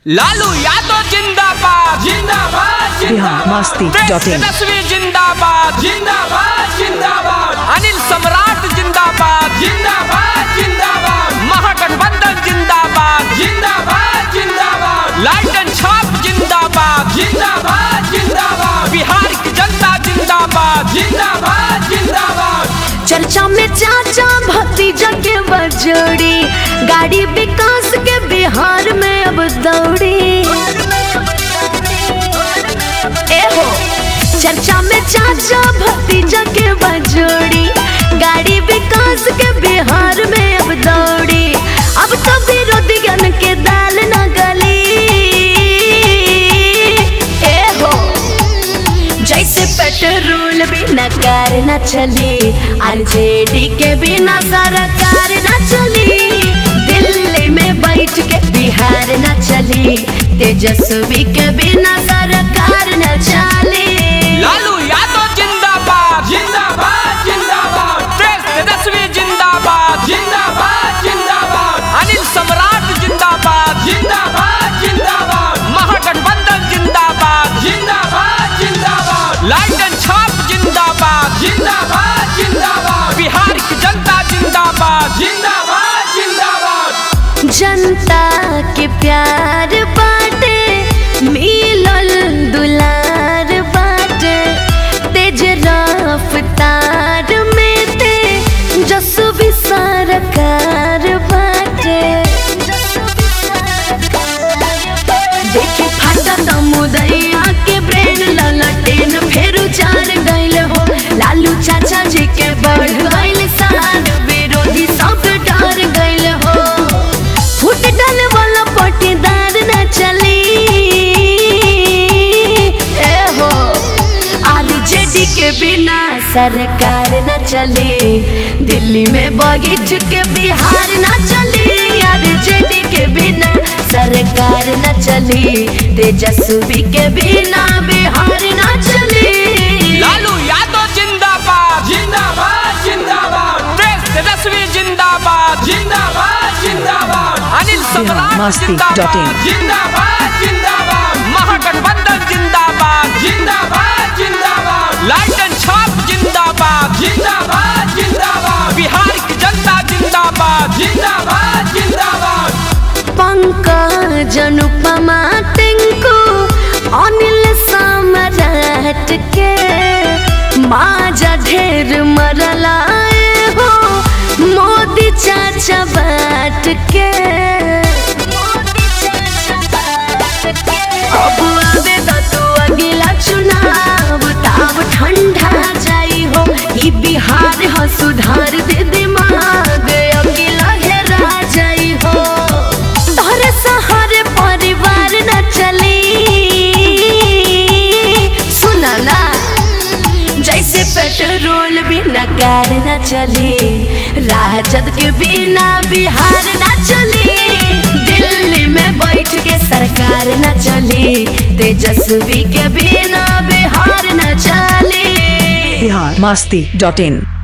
लालू यादव जिंदाबाद जिंदाबाद Bihar Masti dot in Tejashwi जिंदाबाद जिंदाबाद जिंदाबाद अनिल सम्राट जिंदाबाद जिंदाबाद जिंदाबाद महागठबंधन जिंदाबाद जिंदाबाद जिंदाबाद लाइटन छाप जिंदाबाद जिंदाबाद जिंदाबाद बिहार की जनता जिंदाबाद जिंदाबाद जिंदाबाद चर्चा में चाचा भतीजा के बजोड़ी गाड़ी विकास के बिहार में अब दौड़ी ए हो चर्चा में चाचा भतीजा के बजोड़ी गाड़ी विकास के बिहार में अब दौड़ी अब तो विरोधियन के दाल न गली ए हो जैसे पेट्रोल बिना कार न चली आरजेडी के बिना सरकार न चली दिल्ली में बैठ के बिहार न चली तेजस्वी के बिना सरकार न चली लालू यादव जिंदाबाद जिंदाबाद जिंदाबाद तेज तेजस्वी जिंदाबाद जिंदाबाद जिंदाबाद अनिल सम्राट जिंदाबाद जिंदाबाद जिंदाबाद महागठबंधन जिंदाबाद जिंदाबाद जिंदाबाद लाइटन छाप जिंदाबाद जिंदाबाद जिंदाबाद बिहार की जनता जिंदाबाद जिंदाबाद जिंदाबाद जनता के प्यार बाटे मिलल दुलार बाटे तेज रफ्तार में ते जसवी सरकार बाटे देखे फाटा समुदैया के ब्रेन ललटेन फेर उचार गइल हो लालू चाचा जी के बढ़ गइल सान विरोधी सब डर गइल हो फुट डाल वाला पटीदार न चली ए हो आरजेडी के बिना सरकार न चली दिल्ली में बगीच के बिहार न चली आरजेडी के बिना सरकार न चली तेजस्वी के बिना बिहार न चली लालू यादव जिंदाबाद जिंदाबाद जिंदाबाद तेज तेजस्वी जिंदाबाद जिंदाबाद जिंदाबाद अनिल सम्राट मस्ती डॉट इन। जिंदाबाद जिंदाबाद जिंदाबाद महागठबंधन जिंदाबाद जिंदाबाद जिंदाबाद लाइटन छाप जिंदाबाद जिंदाबाद जिंदाबाद बिहार की जनता जिंदाबाद जिंदाबाद जिंदाबाद पंकज अनुपमा टिंकू अनिल सम्राट के माजा ढेर मरलाए हो मोदी चाचा बाट के अब आवे द तू अगला चुनाव ताव ठंडा जाई हो ई बिहार ह सुधार दे दिमाग अगला हेरा जाई हो तोहरे सहारे परिवार न चली सुना ना जैसे पेट्रोल बिना कार न चली राजद के बिना बिहार न चली दिल्ली में बैठ के सरकार न चली तेजस्वी के बिना बिहार न चली बिहार मस्ती डॉट इन